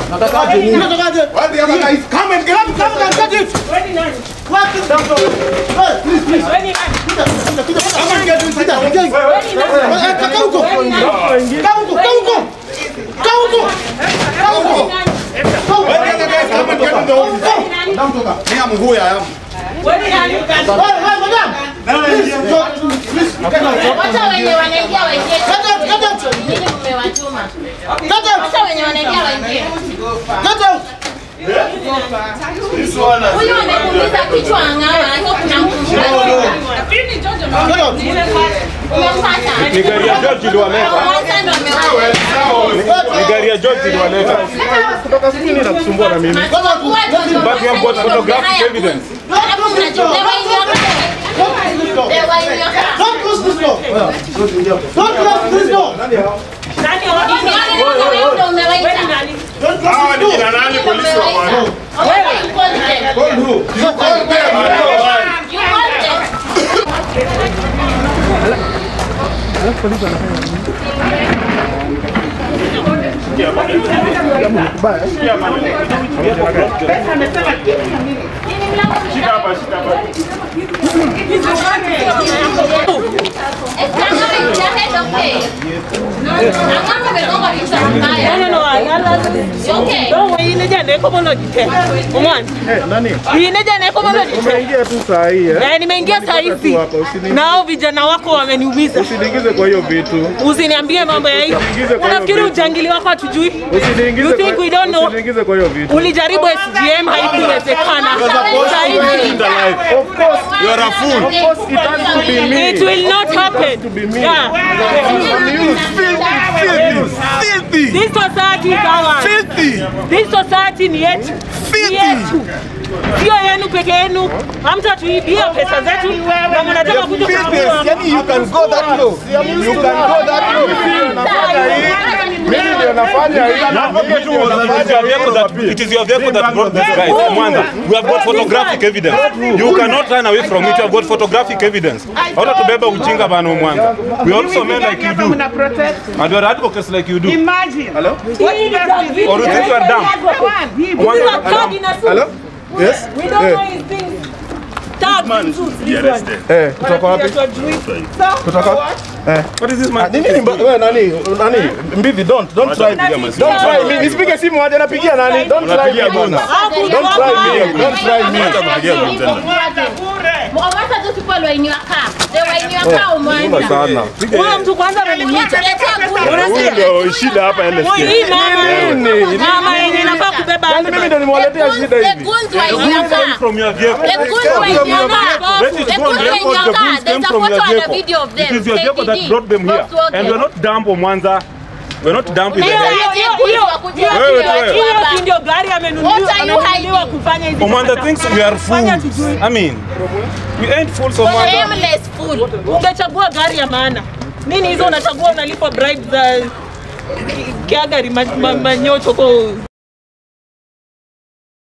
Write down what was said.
Natakaje nini? Natakaje? Why the other guys come and get Come, come, come, get it. What is that? Hey, please, please. Kuja, kuja, kuja. Come and get it. Kuja, kuja. Eh, kaa huko. Kaa huko, kaa huko. Kaa huko. Kaa huko. Why the other guys come and get in the office? Madam, toka. Me, I'm who I am. Hey, hey, madam. Please, go- please, get out. Wacha wenye wanaingia waingie. Get out, get out. Nyinyi mmewatuma. Get out. Wacha wenye wanaingia waingie. Get out. Huyu amekuumiza kichwa ang'aa, hiyo kuna mkumbuka. Get out. Umempata? Ni gari ya George iliwaleta. Kwanza ndo ameua. Ni gari ya George iliwaleta. Kutoka siku nini nakusumbua na mimi? Get out. But we have got photographic evidence. Alafu mnajua, they were in your car. They were in your car. Don't close this door. Don't close this door. Wewe ndo umewaita. Don't close this door. nani polisi wa wana? Wewe you called them. Call who? You call them. You called them. Umeingia tu saa hii eh? nimeingia saa hizi hapa, usini- na hao vijana wako wameniumiza. Usiniingize kwa hiyo vitu. Usiniambie mambo ya hivi. Usiniingize kwa hiyo Unafikiri vitu. ujangili wako hatujui? Usiniingize You think kwa- we don't know? Usiniingize kwa hiyo vitu. Ulijaribu SGM haikuwezekana. Saa hizi Of course, you are a fool. Of course, it has to be me. it will not happen. to be me. Yeah. You filthy, filthy, This society is ours. filthy, This society ni yetu. Ni Filthy. yetu. Sio yenu peke yenu. Hamtatuibia pesa zetu na mnataka kuja filthy. kuchukua. Yani you can go that low. You can go that low. Mimi nafanya hii. Mimi ndio nafanya hii. Mimi ndio nafanya hii. It is your vehicle that brought these guys from Mwanza. We have got photographic evidence. You cannot run away from it. You have got photographic evidence. Hata tubeba ujinga bana Mwanza. We are also men like you do. And we are advocates like you do. Imagine. Hello? Or you think you are dumb? This is a card in a suit. Hello? Yes? We don't Eh. know his things. Tag in suits. This one. Eh, kutoka wapi? Kutoka wapi? Eh. What is this Ah, man? Nini ni mba- wewe nani? Nani? Mbivi don't don't try. Don't try me. Nisipige simu aje napigia nani? Don't try me bwana. Don't try me. Don't try me. Mwawasa tu people were in your car. They were in your car umwanza. Sana. Huyo mtu kwanza ameniita. Letea kuni. Huyu ndio shida hapa LSK. Hii mama Nini? mama yenye inafaa kubeba Yaani mimi ndio nimewaletea shida The hivi. goons were in your car. From your vehicle. The goons were in your car. Let it The go goons on were in record. your The car. goods There's came a from your photo and a vehicle. video of them. It is your vehicle that KDD. brought them here. Volkswagen. And we're not dumb for Mwanza. We're not dumb with Hiyo- them. hiyo- hiyo- hiyo- Wewe, hiyo- wewe. hiyo si ndio gari amenunuliwa What are you amenunuliwa hiding? kufanya hizi For Mwanza takataka. thinks we are Fanya fools. tujui. I mean, we ain't fools for Mwanza. Shameless fool. Ungechagua gari ya maana. Nini hizo unachagua unalipwa bribe za kia gari ma- ma- manyocho kwa